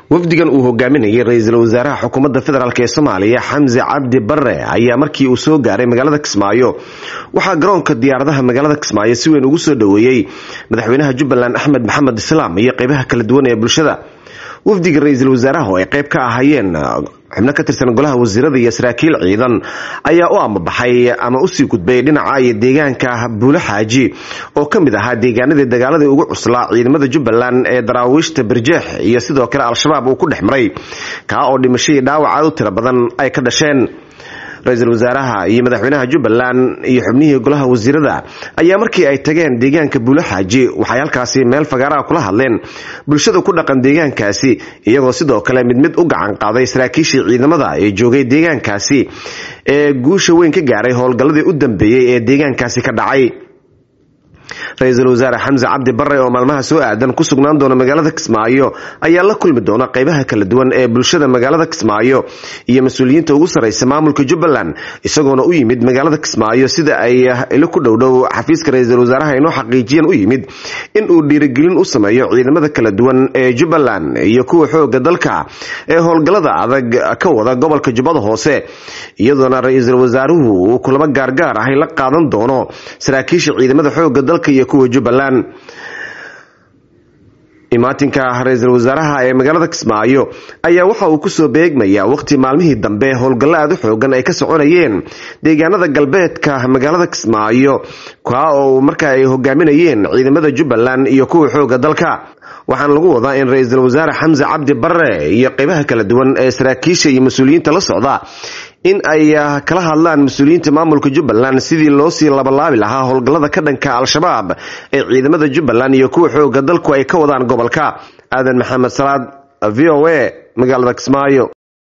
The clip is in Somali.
wafdigan uu hogaaminayay ra-iisul wasaaraha xukuumadda federaalk ee soomaaliya xamse cabdi bare ayaa markii uu soo gaaray magaalada kismaayo waxaa garoonka diyaaradaha magaalada kismaayo si weyn ugu soo dhoweeyey madaxweynaha jubbaland axmed maxamed islaam iyo qeybaha kala duwan ee bulshada wafdiga ra-iisul wasaaraha oo ay qeyb ka ahaayeen xubno ka tirsan golaha wasiirada iyo saraakiil ciidan ayaa u amabaxay ama usii gudbay dhinaca iyo deegaanka buulo xaaji oo ka mid ahaa deegaanadii dagaaladii ugu cuslaa ciidamada jubbaland ee daraawiishta barjeex iyo sidoo kale al-shabaab uu ku dhex maray kaa oo dhimashadii dhaawac aad u tiro badan ay ka dhasheen ra-iisul wasaaraha iyo madaxweynaha jubbaland iyo xubnihii golaha wasiirada ayaa markii ay tageen deegaanka buulo xaaji waxay halkaasi meel fagaaraha kula hadleen bulshada ku dhaqan deegaankaasi iyagoo sidoo kale mid mid u gacan qaaday saraakiishii ciidamada ee joogay deegaankaasi ee guusha weyn ka gaaray howlgalladii u dambeeyey ee deegaankaasi ka dhacay ra-iisul wasaare xamse cabdi bare oo maalmaha soo aadan ku sugnaan doona magaalada kismaayo ayaa la kulmi doona qeybaha kala duwan ee bulshada magaalada kismaayo iyo mas-uuliyiinta ugu sarreysa maamulka jubbaland isagoona u yimid magaalada kismaayo sida ay ilo ku dhowdhow xafiiska ra-iisul wasaaraha inoo xaqiijiyan u yimid in uu dhiirigelin u sameeyo ciidamada kala duwan ee jubbaland iyo kuwa xooga dalka ee howlgallada adag ka wada gobolka jubbada hoose iyadoona ra-iisul wasaaruhu uu kulamo gaargaar ahay la qaadan doono saraakiisha ciidamada xooga dalka iyo kuwa jubbaland imaatinka ra-iisul wasaaraha ee magaalada kismaayo ayaa waxa uu kusoo beegmayaa waqti maalmihii dambe howlgallo aad u xoogan ay ka soconayeen deegaanada galbeedka magaalada kismaayo kaa oo marka ay hogaaminayeen ciidamada jubbaland iyo kuwa xooga dalka waxaana lagu wadaa in ra-iisul wasaare xamse cabdi bare iyo qeybaha kala duwan ee saraakiisha iyo mas-uuliyiinta la socda in ay kala hadlaan mas-uuliyiinta maamulka jubbaland sidii loosii labalaabi lahaa howlgallada ka dhanka al-shabaab ee ciidamada jubbaland iyo kuwa xooga dalku ay ka wadaan gobolka aadan maxamed salaad v o a magaalada kismaayo